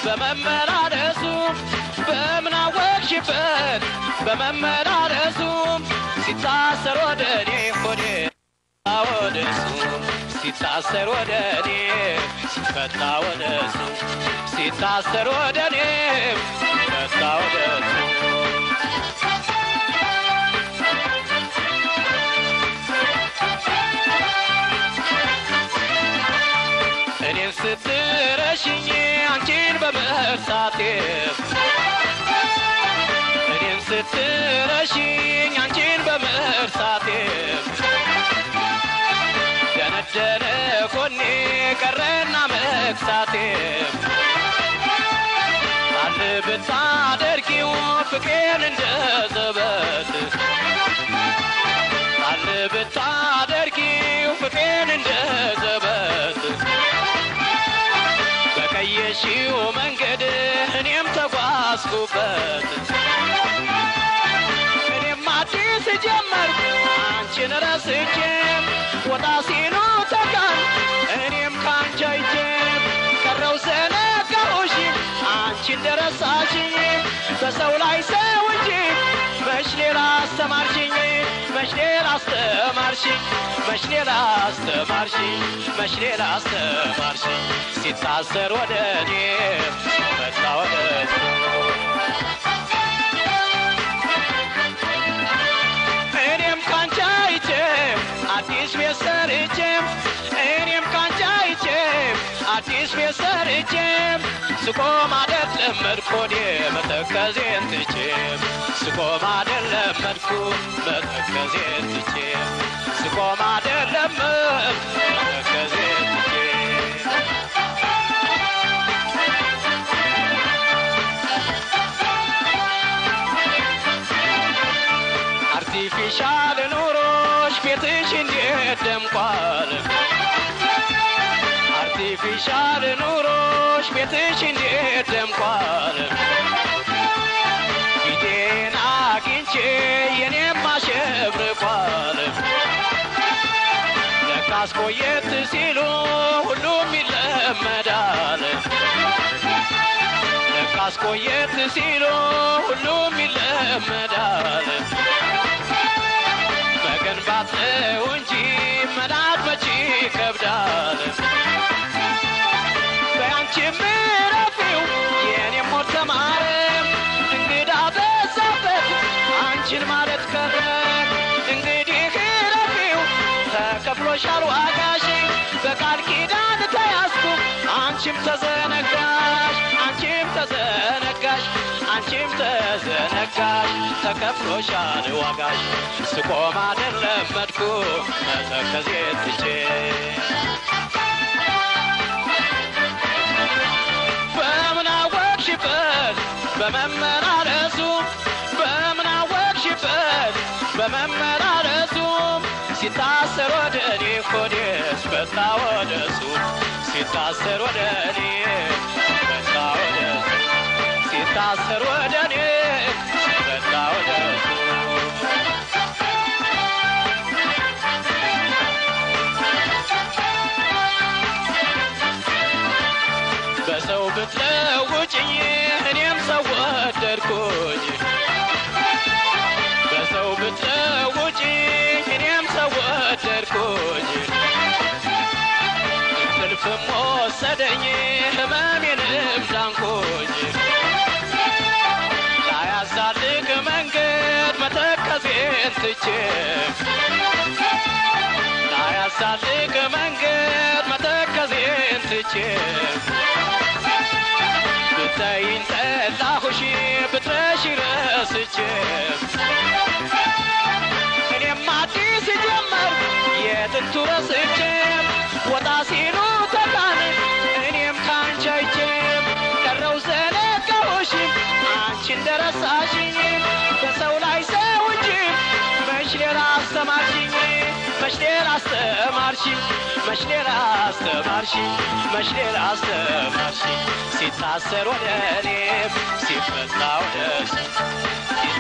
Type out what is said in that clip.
በመመላለሱ በምን አወቅሽበት በመመላለሱ ሲታሰር ወደ እኔ ሆዴ ወደ እሱ ሲታሰር ወደ እኔ ሲፈታ ወደ እሱ ሲታሰር ወደ እኔ ሲፈታ ወደ እሱ እኔን ስትረሽኝ አንቺን በመርሳቴ እኔን ስትረሽኝ አንቺን በመርሳቴ ደነደነ ጎኔ ቀረና መክሳቴ አል ብታደርጊው ፍቅሬን እንደ ዘበት አል ብታደርጊው ፍቅሬን እንደ ዘበት በቀየሽው መንገድ እኔም ተጓዝኩበት እኔም አዲስ ጀመርኩ አንቺን ረስቼም ወጣ ሲሉ ተካን እኔም ካንቺ አይቼም ቀረው ዘነጋሁሽ አንቺ እንደረሳሽኝ በሰው ላይ ሰው እንጂ መች ሌላ አስተማርሽኝ መች ሌላ አስተማርሽኝ መች ሌላ አስተማርሽኝ መች ሌላ አስተማርሽኝ ሲታሰር ወደ እኔ መጣ ወደ እሱ እኔም ካንቺ አይቼም አዲስ ቤት ሰርቼም እኔም ካንቺ አይቼም አዲስ ቤት ሰርቼም ስቆም አደር ለመድኩ ወዴ መተከዜን ትቼም ስቆም አደር ለመድኩ መተከዜን ትቼም ስቆም አደር ለመድኩ መተከዜን ትቼም አርቲፊሻል ኑሮሽ ቤትሽ እንዴት ደምቋል አርቲፊሻል ኑሮሽ ቤትሽ እንዴት ደምቋል ፊቴን አግኝቼ የኔም አሸብርቋል ለካስ ቆየት ሲሉ ሁሉም ይለመዳል ለካስ ቆየት ሲሉ ሁሉም ይለመዳል መገንባት ነው እንጂ መናድ መቼ ይከብዳል በያንቺ ምረፊው የኔም ሞት ተማረ እንግዳ በዛበት አንቺን ማለት ቀረ እንግዲህ ረፊው ተከፍሎሻል ዋጋሽ በቃል ኪዳን ተያዝኩ አንቺም ተዘነጋሽ አንቺም ተዘነጋሽ አንቺም ተዘነጋሽ ተከፍሎሻል ዋጋሽ ስቆም አይደለም መድኩ መተከዜ ትቼ በምን አወቅሽበት በመመላለሱ በምን አወቅሽበት በመመላለሱ ሲታሰር ወደ እኔ ሆዴስ በታ ወደ እሱ ሲታሰር ወደ እኔ በታ ወደ እሱ ሲታሰር ወደ እኔ በታ ወደ እሱ በሰው ብትለውጭኝ እኔም ሰው ወደድኩኝ በሰው ብትለውጭኝ እኔም ሰው ወደድኩኝ እንቅልፍም ወሰደኝ ህመሜንም ዳንኩኝ ላያዛልቅ መንገድ መተከዜን ትቼ ላያዛልቅ መንገድ መተከዜን ትቼ ብታይኝ ጠላሁሽ ብትረሺ ረስቼ እኔም አዲስ ጀመር የጥንቱ ረስቼ ወጣ ሲሉ ተካን እኔም ካንቺ አይቼም ቀረው ዘነጋሁሽ አንቺ እንደረሳሽኝ በሰው ላይ ሰው እንጂ መች ሌላ አስተማርሽኝ መች ሌላ አስተማርሽኝ መች ሌላ አስተማርሽኝ መች ሌላ አስተማርሽኝ ሲታሰር ወደ እኔም ሲፈታ ወደ እሱ